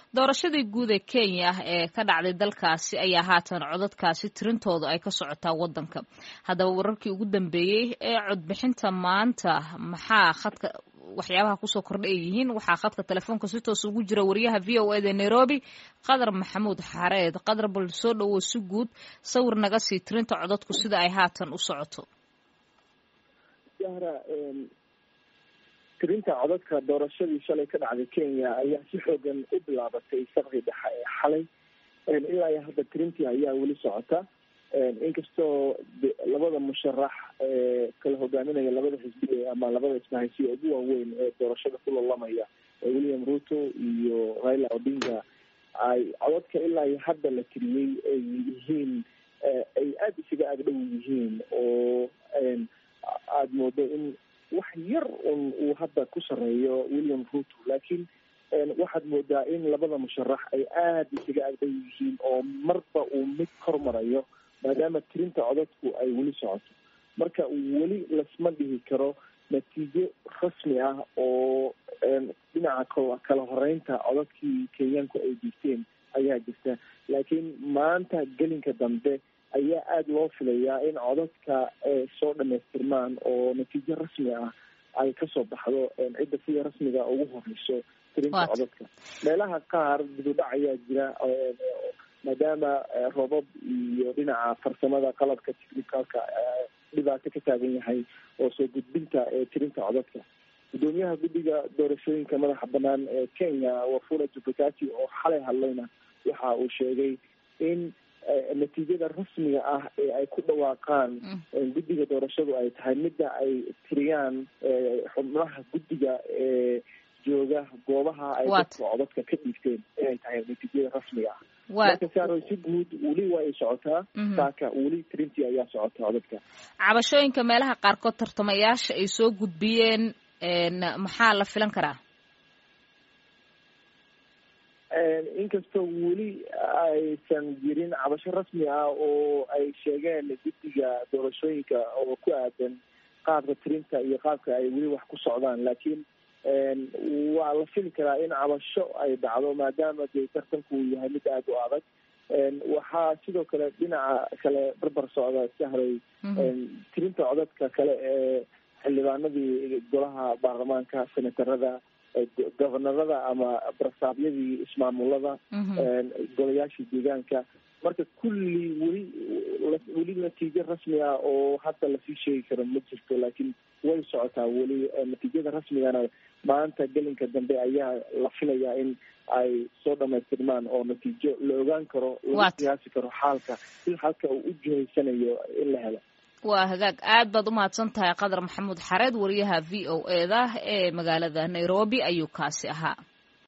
doorashadii guud ee kenya ee ka dhacday dalkaasi ayaa haatan codadkaasi tirintooda ay ka socotaa wadanka haddaba wararkii ugu dambeeyey ee codbixinta maanta maxaa khadka waxyaabaha kusoo kordha ay yihiin waxaa khadka telefoonka si toos ugu jira wariyaha v o eda nairobi qadar maxamuud xareed qadar bal soo dhowow si guud sawir naga sii tirinta codadku sida ay haatan u socoto tirinta codadka doorashadii shalay ka dhacday kenya ayaa si xoogan u bilaabatay saqdii dhexe ee xalay ilaa iyo hadda tirintii ayaa weli socota inkastoo labada musharax ee kala hogaaminaya labada xisbi ama labada ismahaysiya ugu waaweyn ee doorashada ku lalamaya william ruto iyo raila odinga ay codadka ilaa iyo hadda la tiriyey ay yihiin ay aada isaga agdhow yihiin oo aada moodo in wax yar un uu hadda ku sareeyo william ruto laakiin waxaad moodaa in labada musharax ay aada isaga agdhow yihiin oo marba uu mid kormarayo maadaama tirinta codadku ay weli socoto marka weli lasma dhihi karo natiijo rasmi ah oo dhinaca kala horeynta codadkii kenyaanku ay diigteen ayaa jirta laakiin maanta gelinka dambe ayaa aada loo filayaa in codadka soo dhamaystirmaan oo natiijo rasmi ah ay kasoo baxdo cidda sida rasmiga ugu horeyso tirinta codadka meelaha qaar dibudhac ayaa jira maadaama robab iyo dhinaca farsamada qalabka technicalka dhibaato ka taagan yahay oo soo gudbinta tirinta codadka gudoomiyaha guddiga doorashooyinka madaxa banaan ee kenya wafula jubakati oo xalay hadlayna waxa uu sheegay in natiijada rasmiga ah ee ay ku dhawaaqaan guddiga doorashadu ay tahay midda ay tiriyaan xubnaha guddiga ee jooga goobaha ay dadka codadka ka dhiibteen inay tahay natiijada rasmiga ah marka saaro si guud weli waa ay socotaa saaka weli tirintii ayaa socota codadka cabashooyinka meelaha qaarkood tartamayaasha ay soo gudbiyeen maxaa la filan karaa inkastoo weli aysan jirin cabasho rasmi ah oo ay sheegeen guddiga doorashooyinka oo ku aadan qaabka tirinta iyo qaabka ay weli wax ku socdaan laakiin waa la fili karaa in cabasho ay dhacdo maadaama dee tartanku uu yahay mid aada u adag waxaa sidoo kale dhinaca kale barbar socda sahray tirinta codadka kale ee xildhibaanadii golaha baarlamaanka senatarada gobonarada ama barsaabyadii ismaamulada golayaashii deegaanka marka kulli weli weli natiijo rasmi ah oo hadda lasii sheegi karo ma jirto laakiin way socotaa weli natiijada rasmigana maanta gelinka dambe ayaa la filayaa in ay soo dhamaystirmaan oo natiijo la ogaan karo laga qiyaasi karo xaalka si halka uu u jihaysanayo in la helo waa hagaag aad baad u mahadsan tahay qadar maxamuud xareed wariyaha v o e da ee magaalada nairobi ayuu kaasi ahaa